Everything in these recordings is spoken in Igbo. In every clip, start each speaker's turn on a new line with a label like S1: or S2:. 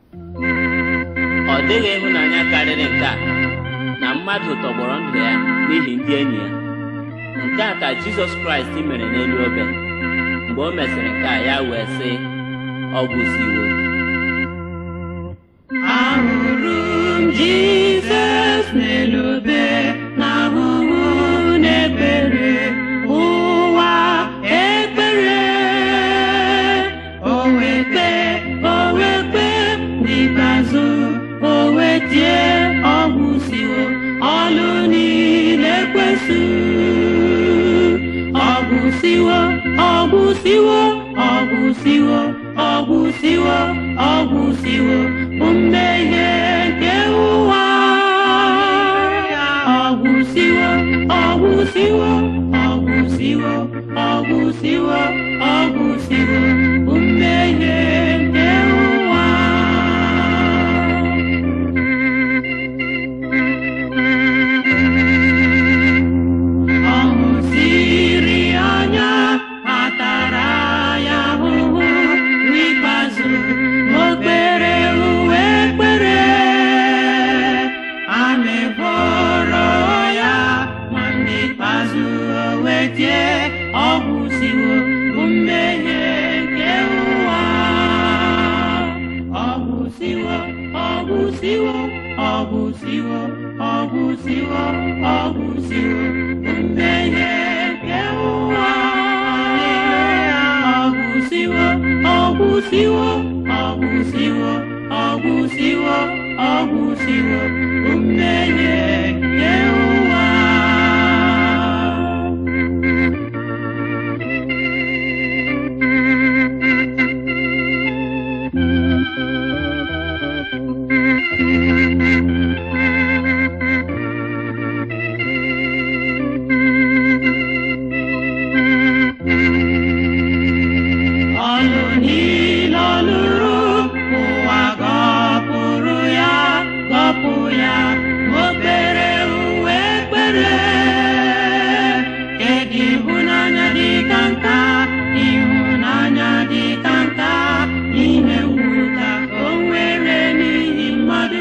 S1: ọ dịghị ịhụnanya karịrị nke a na mmadụ tọgbọrọ ndụ ya n'ihi ndị enyi ya nke a ka jizọs kraịst mere n'elu obe mgbe o mesịrị nke a ya wee sị ọ gwụsiwo
S2: ahụrụ m jizọs n'elu obe n'ahụhụ n'ebere ụwa ekpere o wekpe o wekpe n'ikpeazụ o wetie ọgwụsiwo ọlụ niile kwesu ọgwụsiwo ọgwụsiwo ọgwụsiwo ọgwụsiwo ọgwụsiwo mmehie nke ụwa ọgwụsiwo ọgwụsiwo ọgwụsiwo ọgwụsiwo ọgwụsiwo mmehie nke ụwa ọṅụ siri anya atara ya ahụhụ n'ikpeazụ o kpere uwe ekpere a na-eboro ya ma n'ikpeazụ o wetie ọgwụsiwo mmehie nke ụwa ọgwụsiwo ọgwụsiwo ọgwụsiwo ọgwụsiwo ọgwụsiwo mmehie nke ụwa ọgwụsiwo ọgwụsiwo ọgwụsiwo ọgwụsiwo ọgwụsiwo mmehie nke ụwa ọlụ niile ọ lụrụ ụwa gọpụrụ ya gọpụ ya o kpere uwe ekpere kedu ịhụnanya dị ka nka ịhụnanya dị ka nka ihe mwụta o nwere n'ihi mmadụ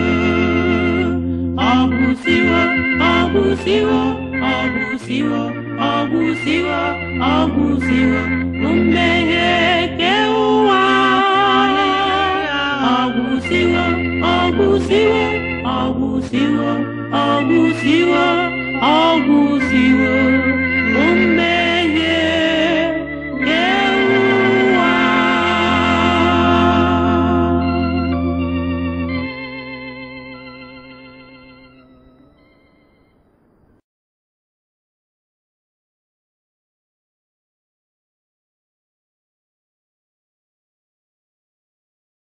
S2: ọgwụsiwo ọgwụsiwo ọgwụsiwo ọgwụsiwo ọgwụsiwo mmehie nke ụwa ọgwụsiwo ọgwụsiwo ọgwụsiwo ọgwụsiwo ọgwụsiwo